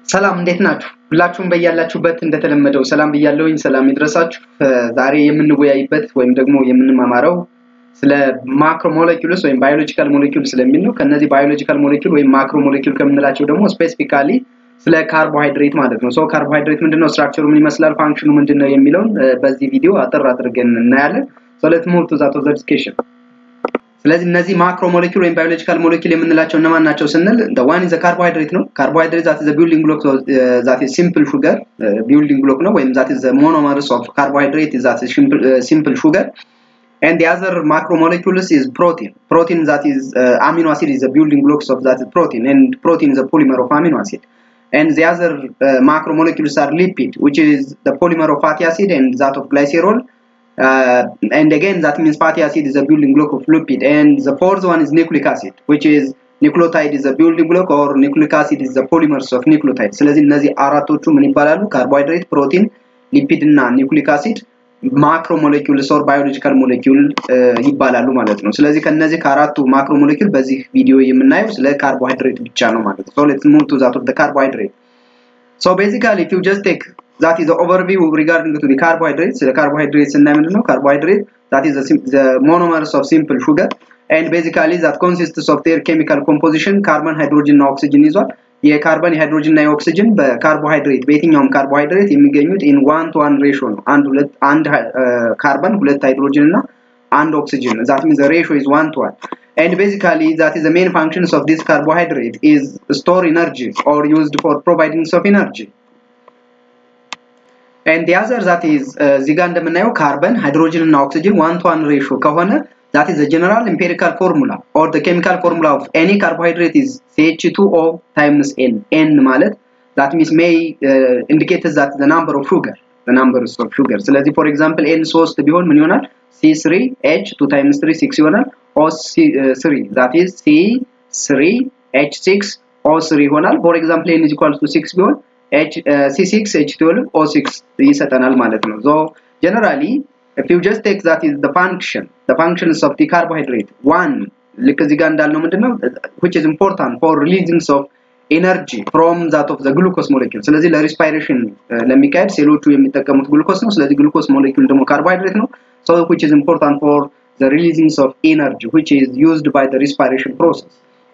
ሰላም እንዴት ናችሁ? ሁላችሁም በያላችሁበት እንደተለመደው ሰላም ብያለሁኝ። ሰላም ይድረሳችሁ። ዛሬ የምንወያይበት ወይም ደግሞ የምንማማረው ስለ ማክሮ ሞለኪውልስ ወይም ባዮሎጂካል ሞለኪውል ስለሚል ነው። ከነዚህ ባዮሎጂካል ሞለኪውል ወይም ማክሮ ሞለኪውል ከምንላቸው ደግሞ ስፔሲፊካሊ ስለ ካርቦሃይድሬት ማለት ነው። ሶ ካርቦሃይድሬት ምንድነው፣ ስትራክቸሩ ምን ይመስላል፣ ፋንክሽኑ ምንድነው የሚለውን በዚህ ቪዲዮ አጠር አድርገን እናያለን። ሶ ሌትስ ሙቭ ቱ ዛት ኦፍ ዘ ዲስከሽን። ስለዚህ እነዚህ ማክሮ ሞለኪውል ወይም ባዮሎጂካል ሞለኪውል የምንላቸው እነማን ናቸው ስንል ዋን ኢዝ ካርቦሃይድሬት ነው። ካርቦሃይድሬት ዛት ኢዝ ቢልዲንግ ብሎክ ዛት ኢዝ ሲምፕል ሹገር ቢልዲንግ ብሎክ ነው ወይም ዛት ኢዝ ሞኖመርስ ኦፍ ካርቦሃይድሬት ዛት ኢዝ ሲምፕል ሹገር and the other macromolecules is protein protein that is uh, amino acid is the building blocks of that protein and protein is a polymer of amino acid and the other uh, macromolecules are lipid which is the polymer of fatty acid and that of glycerol uh, and again that means fatty acid is a building block of lipid and the fourth one is nucleic acid which is nucleotide is a building block or nucleic acid is the polymers of nucleotide ስለዚህ እነዚህ አራቶቹ ምን ይባላሉ ካርቦሃይድሬት ፕሮቲን ሊፒድ እና ኒውክሊክ አሲድ ማክሮ ሞለኪውልስ ኦር ባዮሎጂካል ሞለኪውል ይባላሉ ማለት ነው። ስለዚህ ከነዚህ ከአራቱ ማክሮ ሞለኪውል በዚህ ቪዲዮ የምናየው ስለ ካርቦሃይድሬት ብቻ ነው ማለት ነው። ሶ ሌትስ ሙቭ ቱ ዛት ኦፍ ዘ ካርቦሃይድሬት ሶ ቤዚካሊ ኢፍ ዩ ጀስት ቴክ ዛት ኢዝ ኦቨርቪው ሪጋርዲንግ ቱ ዲ ካርቦሃይድሬት ስለ ካርቦሃይድሬት ስናይ ምንድን ነው ካርቦሃይድሬት ዛት ኢዝ ዘ ሞኖመርስ ኦፍ ሲምፕል ሹገር ኤንድ ቤዚካሊ ዛት ኮንሲስትስ ኦፍ ዴር ኬሚካል ኮምፖዚሽን ካርበን ሃይድሮጅን እና ኦክሲጅን ይዟል። የካርበን የሃይድሮጅን እና የኦክሲጅን በካርቦሃይድሬት በየትኛውም ካርቦሃይድሬት የሚገኙት ኢን ዋን ቱ ዋን ሬሾ ነው። አንድ ሁለት አንድ ካርበን ሁለት ሃይድሮጅን እና አንድ ኦክሲጅን ዛት ሚንስ ሬሾ ኢዝ ዋን ቱ ዋን and basically that is the main functions of this carbohydrate is store energy or used for providing of energy and the other that is እዚህ ጋር እንደምናየው ካርበን ሃይድሮጅን እና ኦክሲጅን ዋን ቱ ዋን ሬሾ ከሆነ that is the general empirical formula or the chemical formula of any carbohydrate is CH2O times N. N ማለት that means may uh, indicate that the number of sugar the numbers of sugar ስለዚህ for example N 3 ቢሆን ምን ይሆናል C3H 2 times 3 6 ይሆናል O3 that is C3H6 O3 ይሆናል for example N is equal to 6 ቢሆን H, uh, C6 H12 O6 ይሰጠናል ማለት ነው so generally if you just take that is the function the functions of the carbohydrate one ልክ እዚህ ጋር እንዳልነው ምንድነው which is important for releasing of energy from that of the glucose molecule ስለዚህ ለሪስፓይሬሽን ለሚካሄድ ሴሎቹ የሚጠቀሙት ግሉኮስ ነው ስለዚህ ግሉኮስ ሞሌኪውል ደግሞ ካርቦሃይድሬት ነው so which is important for the releasing of energy which is used by the respiration process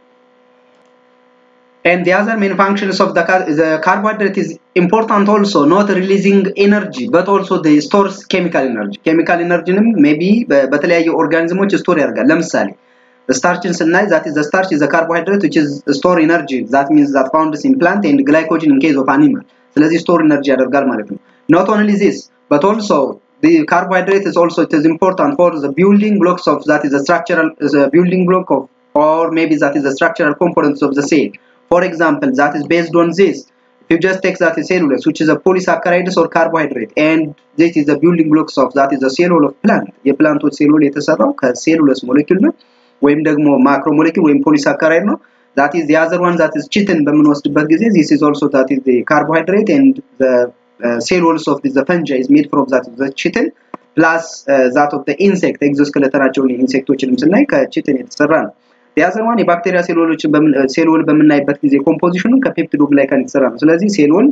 and the other main functions of the, car the carbohydrate is important also not releasing energy but also they stores chemical energy chemical energy maybe በተለያዩ ኦርጋኒዝሞች ስቶር ያደርጋል ለምሳሌ ስታርችን ስናይ that is the starch is a carbohydrate which is store energy that means that found in plant and glycogen in case of animal ስለዚህ ስቶር ኤነርጂ ያደርጋል ማለት ነው not only this but also the carbohydrate is also it is important for the building blocks of that is the structural is a building block of or maybe that is the structural components of the cell for example that is based on this if you just take that is cellulose which is a polysaccharides or carbohydrate and this is the building blocks of that is the cell of plant የፕላንቶች ሴሉል የተሰራው ከሴሉለስ ሞለኪውል ነው ወይም ደግሞ ማክሮ ሞለኪውል ወይም ፖሊሳካራይድ ነው that is the other one that is chitin በምንወስድበት ጊዜ this is also that is the carbohydrate and the uh, cellulose of the fungi is made from that the chitin plus uh, that of the insect ኤግዞስኬሌተናቸውን ኢንሴክቶችንም ስናይ ከቺትን የተሰራ ነው the other one የባክቴሪያ ሴሎሎችን ሴሎል በምናይበት ጊዜ ኮምፖዚሽኑ ከፔፕቲዶግላይካን የተሰራ ነው ስለዚህ ሴሎል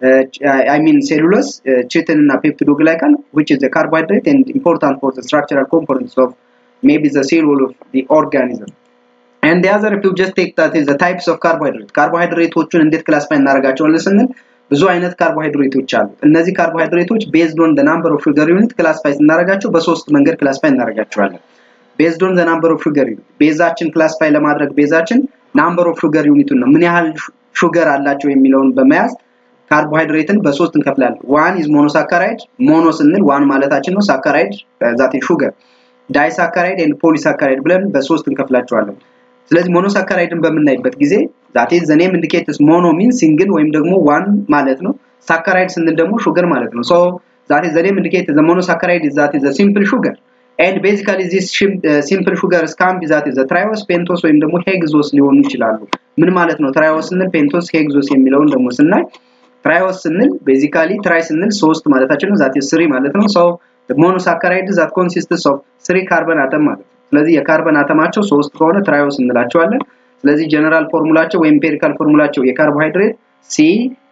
I mean cellulose, uh, chitin እና peptidoglycan which is the carbohydrate and important for the structural components of maybe the cell wall of the organism. And the other if you just take that is the types of carbohydrate. ካርቦሃይድሬቶቹን እንዴት ክላሲፋይ እናደርጋቸዋለን ስንል ብዙ አይነት ካርቦሃይድሬቶች አሉ። እነዚህ ካርቦሃይድሬቶች ቤዝድ ኦን the number of sugar unit ክላሲፋይ ስናደርጋቸው በሶስት መንገድ ክላሲፋይ እናደርጋቸዋለን። ቤዝድ ኦን the number of sugar unit ቤዛችን ክላሲፋይ ለማድረግ ቤዛችን ናምበር ኦፍ ሹገር ዩኒቱን ነው ምን ያህል ሹገር አላቸው የሚለውን በመያዝ ካርቦሃይድሬትን በሶስት እንከፍላለን። ዋን ኢዝ ሞኖሳካራይድ ሞኖ ስንል ዋን ማለታችን ነው። ሳካራይድ ዛት ሹገር ዳይሳካራይድ ኤንድ ፖሊሳካራይድ ብለን በሶስት እንከፍላቸዋለን። ስለዚህ ሞኖሳካራይድን በምናይበት ጊዜ ዛት ኢዝ ዘ ኔም ኢንዲኬትስ ሞኖ ሚን ሲንግል ወይም ደግሞ ዋን ማለት ነው። ሳካራይድ ስንል ደግሞ ሹገር ማለት ነው። ሶ ዛት ኢዝ ዘ ኔም ኢንዲኬትስ ዘ ሞኖሳካራይድ ኢዝ ዛት ኢዝ ዘ ሲምፕል ሹገር ኤንድ ቤዚካሊ ዚስ ሲምፕል ሹገር ስካን ቢ ዛት ኢዝ ዘ ትራዮስ ፔንቶስ ወይም ደግሞ ሄግዞስ ሊሆኑ ይችላሉ። ምን ማለት ነው? ትራዮስ ስንል ፔንቶስ፣ ሄግዞስ የሚለውን ደግሞ ስናይ ትራዮስ ስንል ቤዚካሊ ትራይ ስንል ሶስት ማለታችን ነው። ዛት ኢዝ ስሪ ማለት ነው። ሶ ሞኖሳካራይድ ዛት ኮንሲስትስ ኦፍ ስሪ ካርበን አተም ማለት ነው። ስለዚህ የካርበን አተማቸው ሶስት ከሆነ ትራዮስ እንላቸዋለን። ስለዚህ ጀነራል ፎርሙላቸው ወይም ኢምፔሪካል ፎርሙላቸው የካርቦሃይድሬት ሲ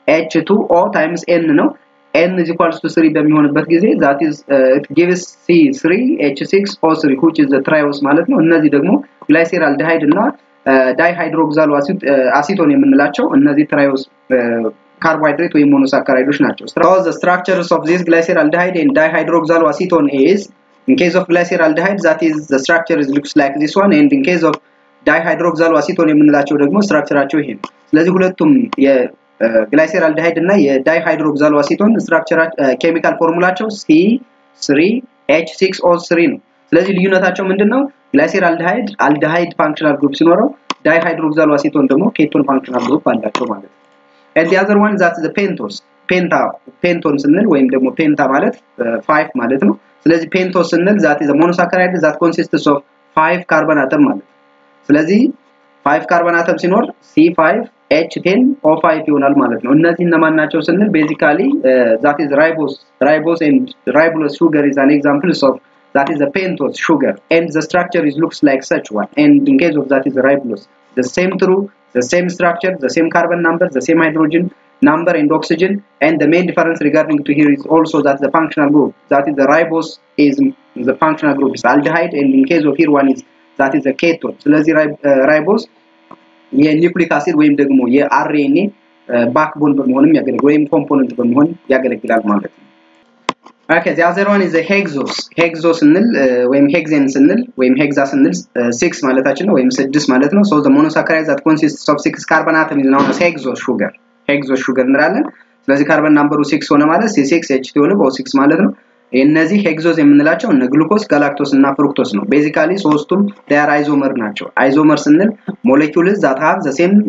ኤች ቱ ኦ ታይምስ ኤን ነው ኤን ኢዝ ኢኳልስ ቱ ስሪ በሚሆንበት ጊዜ ዛት ኢዝ ኢት ጊቭስ ሲ ስሪ ኤች ሲክስ ኦ ስሪ ዊች ኢዝ ዘ ትራዮስ ማለት ነው እነዚህ ደግሞ ግላይሴራል ዲሃይድ እና ዳይ ሃይድሮክሳል አሲቶን የምንላቸው እነዚህ ትራዮስ ካርቦሃይድሬት ወይም ሞኖሳካራይዶች ናቸው the structures of this glyceraldehyde and dihydroxaloacetone is in case of glyceraldehyde that is the structure is looks like this one and in case of dihydroxaloacetone የምንላቸው ደግሞ ስትራክቸራቸው ይሄ ነው ስለዚህ ሁለቱም የግላይሴራልዲሃይድ እና የዳይሃይድሮክሳሎአሲቶን ስትራክቸር ኬሚካል ፎርሙላቸው ሲ 3 ኤች 6 ኦ 3 ነው ስለዚህ ልዩነታቸው ምንድነው ግላይሴራልዲሃይድ አልዲሃይድ ፋንክሽናል ግሩፕ ሲኖረው ዳይሃይድሮክሳሎአሲቶን ደግሞ ኬቶን ፋንክሽናል ግሩፕ አላቸው ማለት ነው and the other one that's the pentos ፔንታ ፔንቶን ስንል ወይም ደግሞ ፔንታ ማለት 5 ማለት ነው ስለዚህ ፔንቶስ ስንል ዛት is a monosaccharide that consists of 5 ካርበን አተም ማለት ነው ስለዚህ 5 ካርበን አተም ሲኖር C5 H10 O5 ይሆናል ማለት ነው እነዚህ እነማን ናቸው ስንል ቤዚካሊ that is ribose ribose and ribulose sugar is an example of that is a pentose sugar and the structure is looks like such one and in case of that is ribulose the same true the same structure the same carbon number the same hydrogen number and oxygen and the main difference regarding to here is also that the functional group that is the ribose is the functional group is aldehyde and in case of here one is that is a ketone ስለዚህ ራይቦስ የኒውክሊክ አሲድ ወይም ደግሞ የአርኤንኤ ባክቦን በመሆንም ያገለግላል ወይም ኮምፖነንት በመሆን ያገለግላል ማለት ነው ኦኬ the other one is the hexos hexos ስንል ወይም ሄክዜን ስንል ወይም ሄክዛ ስንል 6 ማለታችን ነው ወይም 6 ማለት ነው so the monosaccharide that consists of 6 carbon atom is known as hexose sugar hexose sugar እንላለን ስለዚህ ካርበን ናምበሩ 6 ሆነ ማለት C6 H2 ሆነ በ6 ማለት ነው እነዚህ ሄክዞዝ የምንላቸው እነ ግሉኮስ ጋላክቶስ እና ፍሩክቶስ ነው ቤዚካሊ ሶስቱም ዳር አይዞመር ናቸው አይዞመር ስንል ሞለኪውልስ ዛት ሃቭ ዘ ሴም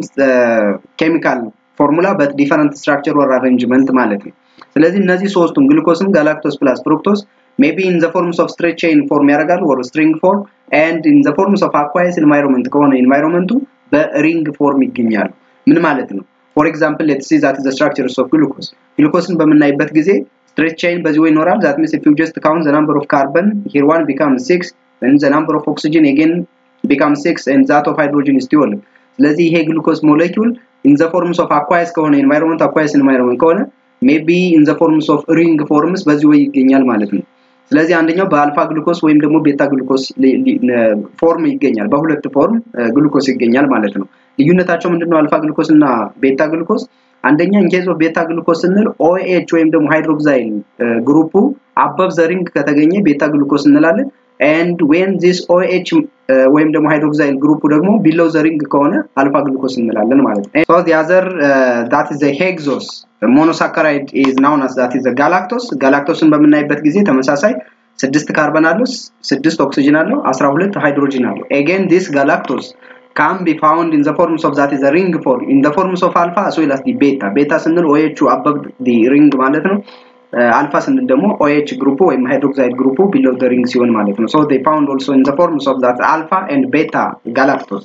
ኬሚካል ፎርሙላ በት ዲፈረንት ስትራክቸር ኦር አሬንጅመንት ማለት ነው ስለዚህ እነዚህ ሶስቱም ግሉኮስም ጋላክቶስ ፕላስ ፍሩክቶስ ሜቢ ኢን ዘ ፎርምስ ኦፍ ስትሬት ቼይን ፎርም ያደርጋሉ ኦር ስትሪንግ ፎርም ኤንድ ኢን ዘ ፎርምስ ኦፍ አኳየስ ኢንቫይሮንመንት ከሆነ ኢንቫይሮንመንቱ በሪንግ ፎርም ይገኛሉ ምን ማለት ነው ፎር ኤግዛምፕል ሌትስ ሲ ዛት ዘ ስትራክቸርስ ኦፍ ግሉኮስ ግሉኮስን በምናይበት ጊዜ straight chain በዚህ way ይኖራል that means if you just count the number of carbon here one becomes 6 then the number of oxygen again becomes 6 and that of hydrogen is 12 ስለዚህ ይሄ ግሉኮስ ሞለኪውል in the forms of aqueous ከሆነ environment aqueous environment ከሆነ maybe in the forms of ring forms በዚህ way ይገኛል ማለት ነው ስለዚህ አንደኛው በአልፋ ግሉኮስ ወይም ደግሞ ቤታ ግሉኮስ ፎርም ይገኛል በሁለት ፎርም ግሉኮስ ይገኛል ማለት ነው ልዩነታቸው ምንድነው አልፋ ግሉኮስ እና ቤታ ግሉኮስ አንደኛ ኢንኬዝ ኦፍ ቤታ ግሉኮስ ስንል ኦኤች ወይም ደግሞ ሃይድሮክሳይል ግሩፑ አበብ ዘሪንግ ከተገኘ ቤታ ግሉኮስ እንላለን ኤንድ ዌን ዚስ ኦኤች ወይም ደግሞ ሃይድሮክሳይል ግሩፑ ደግሞ ቢለው ዘሪንግ ከሆነ አልፋ ግሉኮስ እንላለን ማለት ነው ሶ the other uh, that is the hexose the monosaccharide is known as that is the galactose ጋላክቶስን በምናይበት ጊዜ ተመሳሳይ ስድስት ካርበን አለው ስድስት ኦክሲጅን አለው 12 ሃይድሮጅን አለው again this galactose can be found in the forms of that is a ring form in the forms of alpha as well as the beta beta ስንል OH above the ring ማለት ነው አልፋ ስንል ደግሞ OH ግሩፑ ወይም ሃይድሮክሳይድ ግሩፑ below the ring ሲሆን ማለት ነው so they found also in the forms of that alpha and beta galactose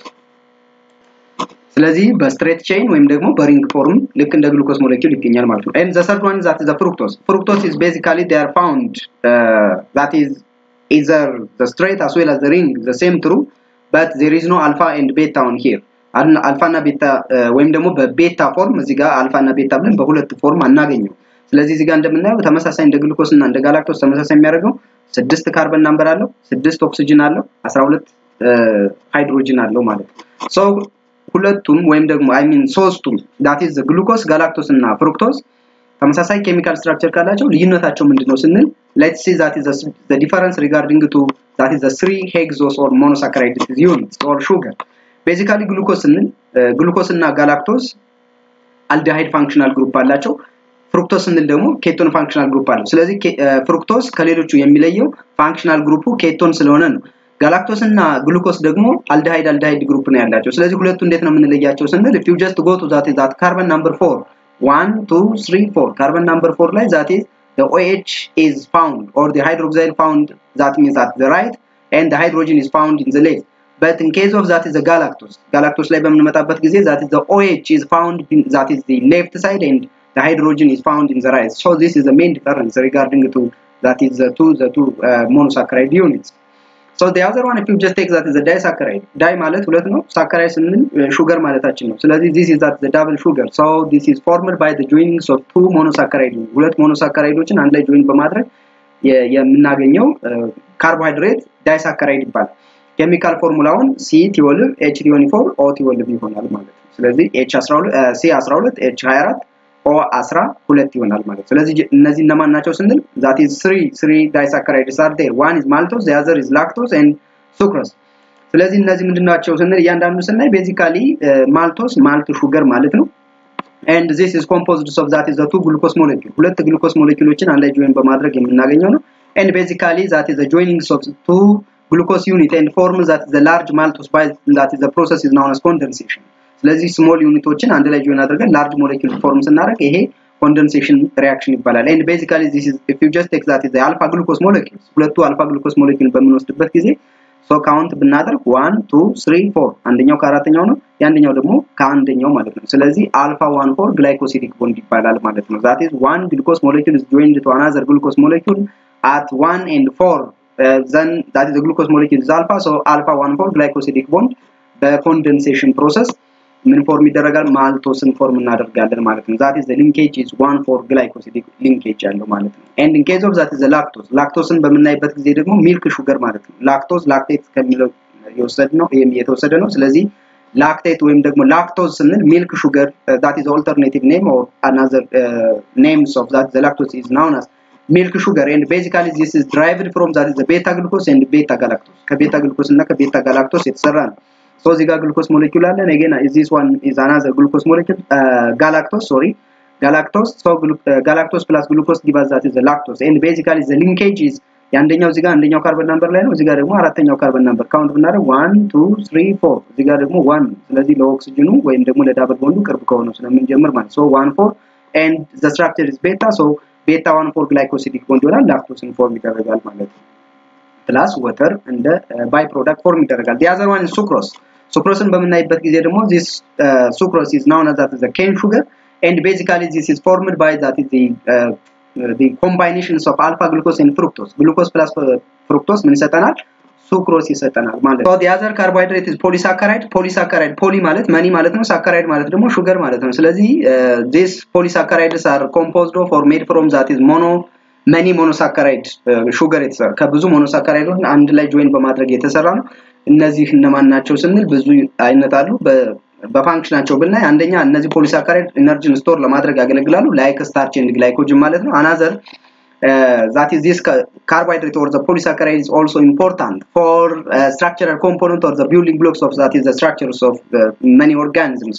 ስለዚህ በስትሬት ቼይን ወይም ደግሞ በሪንግ ፎርም ልክ እንደ ግሉኮስ ሞለኪውል ይገኛል ማለት ነው and the third one is that is the fructose fructose is basically they are found uh, that is either the straight as well as the ring the same true but there is no alpha and beta on here አልፋ እና ቤታ ወይም ደግሞ በቤታ ፎርም እዚህ ጋር አልፋ እና ቤታ ብለን በሁለት ፎርም አናገኘው ስለዚህ እዚህ ጋር እንደምናየው ተመሳሳይ እንደ ግሉኮስ እና እንደ ጋላክቶስ ተመሳሳይ የሚያደርገው ስድስት ካርበን ናምበር አለው ስድስት ኦክሲጅን አለው 12 ሃይድሮጅን አለው ማለት ነው ሶ ሁለቱም ወይም ደግሞ አይ ሚን ሶስቱም ዳት ኢዝ ግሉኮስ ጋላክቶስ እና ፍሩክቶስ ተመሳሳይ ኬሚካል ስትራክቸር ካላቸው ልዩነታቸው ምንድነው ስንል ሌትስ ሲ ዛት ኢዝ ዘ ዲፈረንስ ሪጋርዲንግ ቱ ዛት ኢዝ ዘ 3 ሄክሶስ ኦር ሞኖሳካራይድ ዩኒትስ ኦር ሹገር ቤዚካሊ ግሉኮስ ስንል ግሉኮስ እና ጋላክቶስ አልዲሃይድ ፋንክሽናል ግሩፕ አላቸው ፍሩክቶስ ስንል ደግሞ ኬቶን ፋንክሽናል ግሩፕ አለው ስለዚህ ፍሩክቶስ ከሌሎቹ የሚለየው ፋንክሽናል ግሩፑ ኬቶን ስለሆነ ነው ጋላክቶስ እና ግሉኮስ ደግሞ አልዲሃይድ አልዲሃይድ ግሩፕ ነው ያላቸው ስለዚህ ሁለቱ እንዴት ነው የምንለያቸው ስንል if you just go to that is that carbon number 4 1 2 3 4 carbon number 4 ላይ that is the OH is found or the hydroxyl found that means at the right and the hydrogen is found in the left but in case of that is the galactose galactose ላይ በምንመጣበት ጊዜ that is the OH is found in that is the left side and the hydrogen is found in the right so this is the main difference regarding to that is the two the two uh, monosaccharide units So the other one if you just take that is a disaccharide. Di ማለት ሁለት ነው። ሳካራይድ ስንል ሹገር ማለታችን ነው። ስለዚህ this is that the double sugar. So this is formed by the joinings of two monosaccharide. ሁለት ሞኖሳካራይዶችን አንድ ላይ ጆይን በማድረግ የምናገኘው ካርቦሃይድሬት ዳይሳካራይድ ይባላል። ኬሚካል ፎርሙላውን ሲ ቲወልቭ ኤች ቲዮኒፎር ኦ ቲወልቭ ይሆናል ማለት ነው። ስለዚህ ኤች 12 ሲ 12 ኤች 24 ኦ 12 ይሆናል ማለት ስለዚህ እነዚህ እነማን ናቸው ስንል ዛት ኢዝ 3 3 ዳይሳካራይድስ አር ዴር ዋን ኢዝ ማልቶስ ዘ አዘር ኢዝ ላክቶስ ኤንድ ሱክሮስ ስለዚህ እነዚህ ምንድናቸው ስንል እያንዳንዱ ስናይ ቤዚካሊ ማልቶስ ማልት ሹገር ማለት ነው and this is composed of that is the two glucose molecule ሁለት ግሉኮስ ሞሌኪውሎችን አንድ ላይ ጆይን በማድረግ የምናገኘው ነው and basically that is the joinings of two glucose unit and form that is the large maltose by that is the process is known as condensation ስለዚህ ስሞል ዩኒቶችን አንድ ላይ ጆይን አድርገን ላርጅ ሞሌኪል ፎርም ስናደርግ ይሄ ኮንደንሴሽን ሪያክሽን ይባላል and basically this is if you just take that is the alpha glucose molecules ሁለቱ አልፋ ግሉኮስ ሞሌኪል በምንወስድበት ጊዜ ሶ ካውንት ብናደርግ 1 2 3 4 አንደኛው ከአራተኛው ነው የአንደኛው ደግሞ ከአንደኛው ማለት ነው ስለዚህ አልፋ 1 4 ግላይኮሲዲክ ቦንድ ይባላል ማለት ነው that is one glucose molecule is joined to another glucose molecule at 1 and 4 uh, then that is the glucose molecule is alpha so alpha 1 4 glycosidic bond በኮንደንሴሽን ፕሮሰስ ምን ፎርም ይደረጋል ማልቶስን ፎርም እናደርጋለን ማለት ነው ዛት ኢዝ ዘ ሊንኬጅ ኢዝ 1 ፎር ግላይኮሲዲክ ሊንኬጅ ያለው ማለት ነው ኤንድ ኢን ኬዝ ኦፍ ዛት ኢዝ ዘ ላክቶስ ላክቶስን በምናይበት ጊዜ ደግሞ ሚልክ ሹገር ማለት ነው ላክቶስ ላክቴት ከሚለው የወሰድ ነው ይሄም የተወሰደ ነው ስለዚህ ላክቴት ወይም ደግሞ ላክቶዝ ስንል ሚልክ ሹገር ዛት ኢዝ ኦልተርኔቲቭ ኔም ኦር አናዘር ኔምስ ኦፍ ዛት ዘ ላክቶስ ኢዝ ናውን አስ ሚልክ ሹገር ኤንድ ቤዚካሊ ዚስ ኢዝ ድራይቭድ ፍሮም ዛት ኢዝ ዘ ቤታ ግሉኮስ ኤንድ ቤታ ጋላክቶስ ከቤታ ግሉኮስ እና ከቤታ ጋላክቶስ የተሰራ ነው so እዚህ ጋር ግሉኮስ ሞሌኪውል አለን again this one is another glucose molecule uh, galactose sorry galactose so uh, galactose plus glucose give us that is the lactose and basically the linkage is የአንደኛው እዚህ ጋር አንደኛው ካርበን ነምበር ላይ ነው እዚህ ጋር ደግሞ አራተኛው ካርበን ነምበር ካውንት ብናደርግ 1 2 3 4 እዚህ ጋር ደግሞ 1 ስለዚህ ለኦክሲጅኑ ወይም ደግሞ ለዳብል ቦንዱ ቅርብ ከሆነው ስለምንጀምር ማለት so 1 4 and the structure is beta so beta 1 4 glycosidic bond ይሆናል ላክቶስን ፎርም ይደረጋል ማለት ነው ፕላስ ወተር እንደ ባይ ፕሮዳክት ፎርም ይደረጋል the other one is sucrose ሱክሮስን በምናይበት ጊዜ ደግሞ this uh, sucrose is known as that is a cane sugar and basically this is formed by that is the uh, the combinations of alpha glucose and fructose glucose plus fructose ምን ይሰጠናል ሱክሮስ ይሰጠናል ማለት ነው the other carbohydrate is polysaccharide polysaccharide poly ማለት መኒ ማለት ነው ሳካራይድ ማለት ደግሞ ሹገር ማለት ነው ስለዚህ uh, these polysaccharides are composed of or made from that is mono መኒ ሞኖሳካራይድ ሹገር የተሰራ ከብዙ ሞኖሳካራይዶች አንድ ላይ ጆይን በማድረግ የተሰራ ነው እነዚህ እነማን ናቸው ስንል ብዙ አይነት አሉ በፋንክሽናቸው ብናይ አንደኛ እነዚህ ፖሊሳካራይድ ኢነርጂን ስቶር ለማድረግ ያገለግላሉ ላይክ ስታርች ኤንድ ግላይኮጅን ማለት ነው አናዘር that is this carbohydrate or the polysaccharide is also important for uh, structural component or the building blocks of that is the structures of uh, many organisms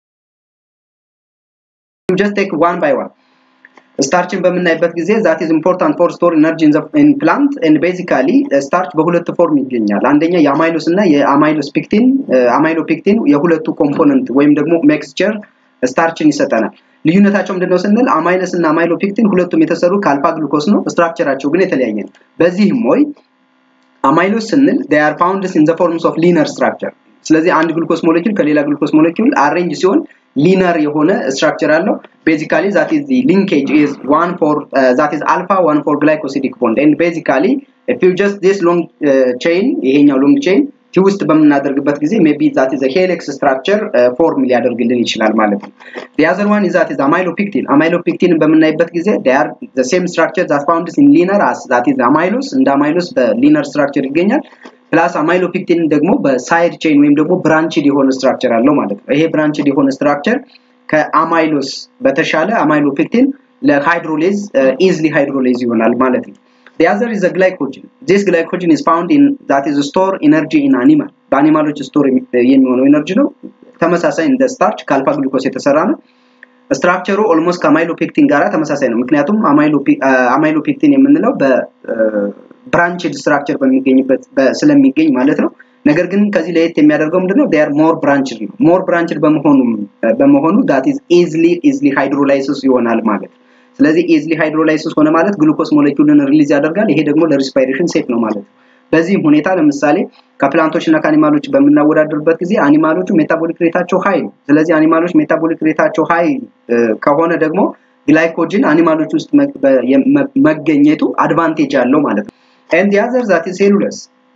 you just take one by one ስታርችን በምናይበት ጊዜ ዛት ኢዝ ኢምፖርታንት ፎር ስቶር ኢነርጂ ኢን ፕላንት ኤንድ ቤዚካሊ ስታርች በሁለት ፎርም ይገኛል አንደኛ የአማይሎስ እና የአማይሎስ ፒክቲን አማይሎ ፒክቲን የሁለቱ ኮምፖነንት ወይም ደግሞ ሜክስቸር ስታርችን ይሰጠናል ልዩነታቸው ምንድነው ስንል አማይለስ እና አማይሎ ፒክቲን ሁለቱም የተሰሩ ከአልፋ ግሉኮስ ነው ስትራክቸራቸው ግን የተለያየ ነው በዚህም ወይ አማይሎስ ስንል they are found in the forms of linear structure ስለዚህ አንድ ግሉኮስ ሞሌኪል ከሌላ ግሉኮስ ሞሌኪል አሬንጅ ሲሆን ሊነር የሆነ ስትራክቸር አለው ቤዚካሊ ዛት ኢዝ ሊንኬጅ ኢዝ ዋን ፎር ዛት ኢዝ አልፋ ዋን ፎር ግላይኮሲዲክ ቦንድ ኤንድ ቤዚካሊ ኢፍ ዩ ጀስት ዲስ ሎንግ ቼይን ይሄኛው ሎንግ ቼይን ቲ ውስጥ በምናደርግበት ጊዜ ሜቢ ዛት ኢዝ ሄሌክስ ስትራክቸር ፎርም ሊያደርግልን ይችላል ማለት ነው the other one is that is amylopectin amylopectin በምናይበት ጊዜ they are the same structure that found in linear as that is amylose እንደ amylose በሊነር ስትራክቸር ይገኛል ፕላስ አማይሎፒክቲን ደግሞ በሳይድ ቼን ወይም ደግሞ ብራንችድ የሆነ ስትራክቸር አለው ማለት ነው ይሄ ብራንችድ የሆነ ስትራክቸር ከአማይሎስ በተሻለ አማይሎፒክቲን ለሃይድሮሌዝ ኢዝሊ ሃይድሮሌዝ ይሆናል ማለት ነው The other is the glycogen. This glycogen is found in that is store energy in animal. በአኒማሎች ስቶር የሚሆነው ኤነርጂ ነው። ተመሳሳይ እንደ ስታርች ከአልፋ ግሉኮስ የተሰራ ነው። ስትራክቸሩ ኦልሞስት ከአማይሎፔክቲን ጋር ተመሳሳይ ነው። ምክንያቱም አማይሎፔክቲን የምንለው በብራንችድ ስትራክቸር በሚገኝበት ስለሚገኝ ማለት ነው። ነገር ግን ከዚህ ለየት የሚያደርገው ምንድነው? ዴር ሞር ብራንችድ ነው። ሞር ብራንችድ በመሆኑ በመሆኑ ዳት ኢዝ ኢዝሊ ኢዝሊ ሃይድሮላይሲስ ይሆናል ማለት ስለዚህ ኢዝሊ ሃይድሮላይሲስ ሆነ ማለት ግሉኮስ ሞሌኪውልን ሪሊዝ ያደርጋል። ይሄ ደግሞ ለሪስፓይሬሽን ሴፍ ነው ማለት ነው። በዚህም ሁኔታ ለምሳሌ ከፕላንቶች እና ከአኒማሎች በምናወዳደርበት ጊዜ አኒማሎቹ ሜታቦሊክ ሬታቸው ሀይ ነው። ስለዚህ አኒማሎች ሜታቦሊክ ሬታቸው ሀይ ከሆነ ደግሞ ግላይኮጅን አኒማሎች ውስጥ መገኘቱ አድቫንቴጅ አለው ማለት ነው። ኤንድ ያዘር ዛት ሴሉለስ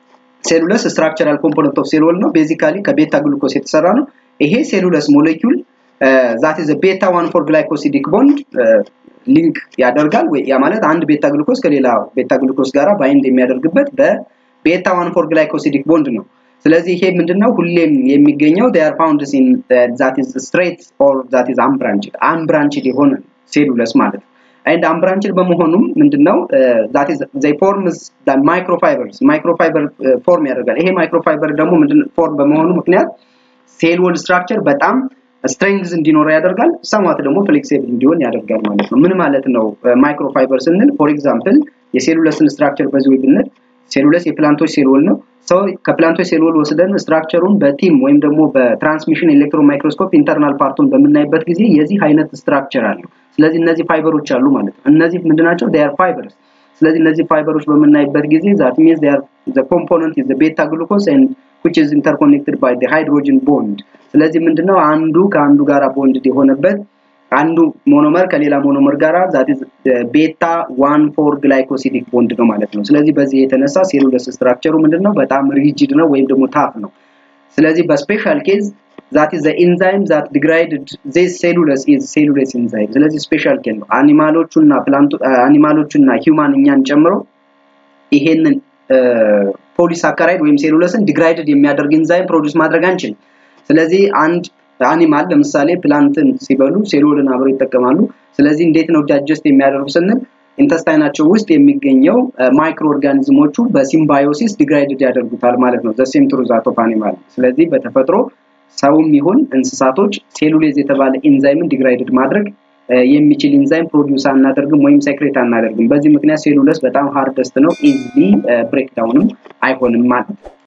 ሴሉለስ ስትራክቸራል ኮምፖነንት ኦፍ ሴል ወል ነው። ቤዚካሊ ከቤታ ግሉኮስ የተሰራ ነው። ይሄ ሴሉለስ ሞሌኪውል ዛት ኢዝ ቤታ ዋን ፎር ግላይኮሲዲክ ቦንድ ሊንክ ያደርጋል። ያ ማለት አንድ ቤታ ግሉኮስ ከሌላ ቤታ ግሉኮስ ጋራ ባይንድ የሚያደርግበት በቤታ ዋን ፎር ግላይኮሲዲክ ቦንድ ነው። ስለዚህ ይሄ ምንድነው ሁሌም የሚገኘው they are found in uh, that is straight or that is unbranched unbranched የሆነ ሴሉለስ ማለት ነው and unbranched በመሆኑም ምንድነው that is they forms the microfibers microfiber ፎርም ያደርጋል ይሄ ማይክሮፋይበር ደግሞ ምንድነው ፎርም በመሆኑ ምክንያት ሴል ወል ስትራክቸር በጣም ስትሬንግዝ እንዲኖረው ያደርጋል ሰማት ደግሞ ፍሌክሲብል እንዲሆን ያደርጋል ማለት ነው ምን ማለት ነው ማይክሮፋይበር ስንል ፎር ኤግዛምፕል የሴሉለስን ስትራክቸር በዚህ ወይ ብንል ሴሉለስ የፕላንቶች ሴል ወል ነው ሰው ከፕላንቶች ሴል ወል ወስደን ስትራክቸሩን በቲም ወይም ደግሞ በትራንስሚሽን ኤሌክትሮን ማይክሮስኮፕ ኢንተርናል ፓርቱን በምናይበት ጊዜ የዚህ አይነት ስትራክቸር አለው ስለዚህ እነዚህ ፋይበሮች አሉ ማለት ነው እነዚህ ምንድናቸው ዴር ፋይበርስ ስለዚህ እነዚህ ፋይበሮች በምናይበት ጊዜ ዛት ሚንስ ዴር ዘ ኮምፖነንት ኢዝ ዘ ቤታ ግሉኮስ ኤንድ which is interconnected by the hydrogen bond ስለዚህ ምንድነው አንዱ ከአንዱ ጋራ ቦንድ የሆነበት አንዱ ሞኖመር ከሌላ ሞኖመር ጋራ ዛት ቤታ ዋን ፎር ግላይኮሲዲክ ቦንድ ነው ማለት ነው ስለዚህ በዚህ የተነሳ ሴሉለስ ስትራክቸሩ ምንድነው በጣም ሪጂድ ነው ወይም ደግሞ ታፍ ነው ስለዚህ በስፔሻል ኬዝ ዛት ኢዝ ኢንዛይም ዛት ዲግራይድድ ዚስ ሴሉለስ ኢዝ ሴሉለስ ኢንዛይም ስለዚህ ስፔሻል ኬዝ ነው አኒማሎቹና ፕላንቱ አኒማሎቹና ሂውማን እኛን ጨምሮ ይሄንን ፖሊሳካራይድ ወይም ሴሉለስን ዲግራይድድ የሚያደርግ ኢንዛይም ፕሮዲውስ ማድረግ አንችልም ስለዚህ አንድ አኒማል ለምሳሌ ፕላንትን ሲበሉ ሴሎልን አብረው ይጠቀማሉ ስለዚህ እንዴት ነው ዳጀስት የሚያደርጉ ስንል ኢንተስታይናቸው ውስጥ የሚገኘው ማይክሮ ኦርጋኒዝሞቹ በሲምባዮሲስ ዲግራይድድ ያደርጉታል ማለት ነው ዘሴም ትሩዛት ኦፍ አኒማል ስለዚህ በተፈጥሮ ሰውም ይሁን እንስሳቶች ሴሉሌዝ የተባለ ኢንዛይምን ዲግራይድድ ማድረግ የሚችል ኢንዛይም ፕሮዲውስ አናደርግም ወይም ሴክሬት አናደርግም በዚህ ምክንያት ሴሉለስ በጣም ሃርደስት ነው ኢዝሊ ብሬክዳውንም አይሆንም ማለት